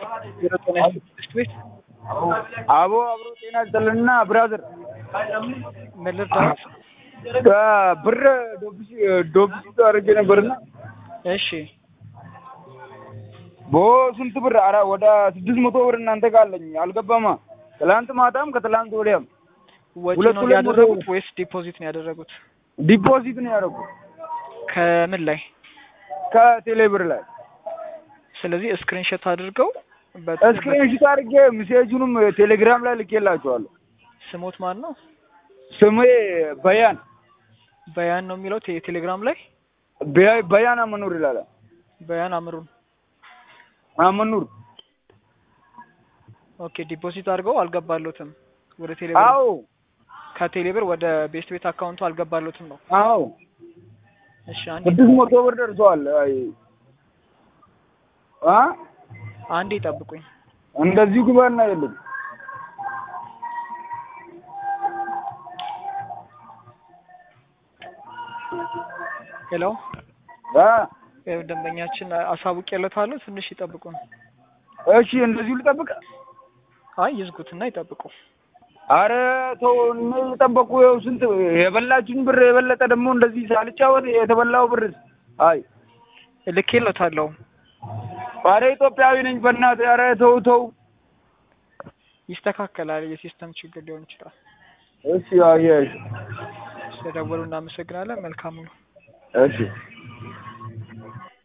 ዜሮ ጤና ስድስት ቤት አቦ አብሮ ጤና ይስጥልንና ብራዘር ምን ልርዳዎት? ብር ዶብሲ ዶብሲ አድርጌ ነበርና እሺ ቦ ስንት ብር? ኧረ ወደ ስድስት መቶ ብር እናንተ ጋር አለኝ አልገባማ። ትላንት ማታም ከትላንት ወዲያም ወጪ ሁለት ነው ሁለት ያደረጉት መቶ- ወይስ ዲፖዚት ነው ያደረጉት? ዲፖዚት ነው ያደረጉት ከምን ላይ? ከቴሌ ብር ላይ ስለዚህ ስክሪንሾት አድርገው በት- ስክሪንሾት አድርጌ ሜሴጁንም ቴሌግራም ላይ ልኬላቸዋለሁ። ስሞት ማን ነው? ስሜ በያን በያን ነው የሚለው ቴ- ቴሌግራም ላይ በያ- በያን አመኑር ይላል። በያን አምሩን። አመኑር ኦኬ ዲፖዚት አድርገው አልገባሎትም ወደ ቴሌብር አዎ ከቴሌብር ወደ ቤስት ቤት አካውንቱ አልገባሎትም ነው። አዎ እሺ አንዴ ስድስት መቶ ብር ደርሰዋል። አይ አ አንዴ ጠብቁኝ። እንደዚሁ ግባና የለም ሄሎ አ ይኸው ደንበኛችን አሳውቄለታለሁ። ትንሽ ይጠብቁን። እሺ እንደዚሁ ልጠብቅ። አይ ይዝጉትና ይጠብቁ። አረ ተው እኔ የጠበቁ ይኸው ስንት የበላችሁኝ ብር የበለጠ ደግሞ እንደዚህ ሳልጫወት የተበላው ብር አይ ልኬለታለሁ። አረ ኢትዮጵያዊ ነኝ በእናትህ አረ ተው ተው ይስተካከላል። የሲስተም ችግር ሊሆን ይችላል። እሺ አይ እሺ ስለደወሉ እናመሰግናለን። መልካም ነው። እሺ